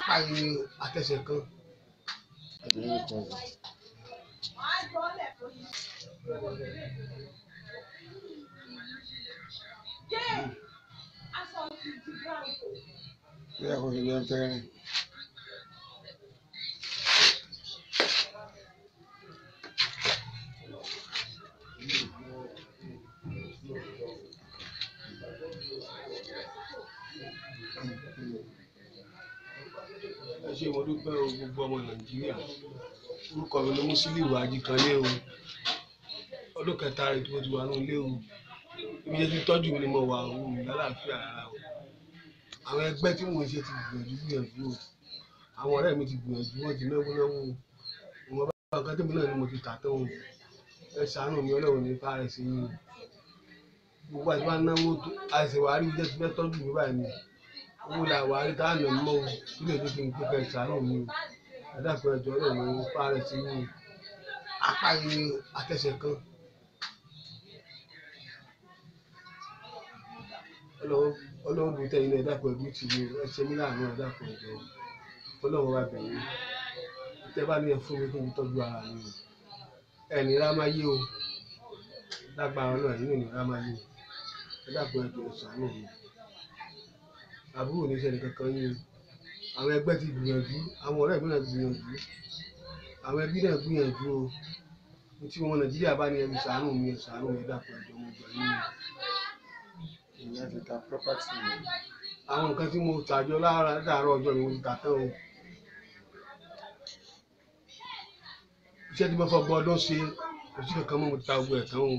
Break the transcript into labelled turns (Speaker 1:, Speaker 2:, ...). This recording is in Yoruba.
Speaker 1: apá yìí àtẹsẹ̀ kan
Speaker 2: bí a kò fi jẹun tẹ́rẹ̀
Speaker 1: ẹ ṣe mo dúpẹ́ o gbogbo ọmọ nàìjíríà orúkọ mi ni Musiliu Ajíkanlé o ọdún kẹta rẹ tí mo ti wà ní ilé o ibi jẹ́ ti tọ́jú mi ni mo wà o mi lálàáfíà rárá o àwọn ẹgbẹ́ tí mò ń ṣe ti gbìyànjú gbìyànjú o àwọn ọ̀rẹ́ mi ti gbìyànjú wọ́n ti náwó náwó o ìwọ̀n bá ọ̀gá tèmi náà ni mo ti tà tán o ẹ ṣàánú mi ọlọ́run ní fáre sí yín o gbogbo àti wá náwó tó àìsè wàá rí jẹ́ ti fẹ́ tọ́jú mi báyìí ni owó la wàá rí tá à nà mọ́ o kí lè dé kí n pé kẹ́ ẹ ṣàánú mi o ẹ dàpọ̀ ẹjọ́ ọlọ́run ní fáre sí yín o apá yìí àtẹsẹ̀ kan ọlọ́run bù tẹ̀yìn náà ẹ dàpọ̀ ẹbí tì mí o ẹ ṣe mí láàánú ẹ dàpọ̀ ẹjọ́ ọlọ́run wa bẹ̀yìn tẹ́ bá ní ẹ fún mi kí n tọ́jú ara mi o ẹni rá máa yé o lágbára náà yìí ní rá máa yé o ẹ dàpọ̀ ẹjọ́ ìṣàánú mi àbúrò ní sẹ́ni kankan yín o àwọn ẹgbẹ́ ti gbìyànjú àwọn ọ̀rẹ́ mi náà gbìyànjú àwọn ẹbí náà gbìyànjú o ní tí wọn nàìjíríà bá ní ẹbí ṣàánú mi ẹ ṣàánú mi ẹ dàpọ̀ ẹjọ́ mo gbà yín o
Speaker 2: ìyẹn ti ta property rẹ̀
Speaker 1: àwọn nǹkan tí mo tàjọ lára láàárọ̀ ọjọ́ mi mo ti tà tán o iṣẹ́ tí mo fọ́ gbọ́ ọdún ṣe kò sí kankan mọ́ mo ti ta gbogbo ẹ̀ tán o.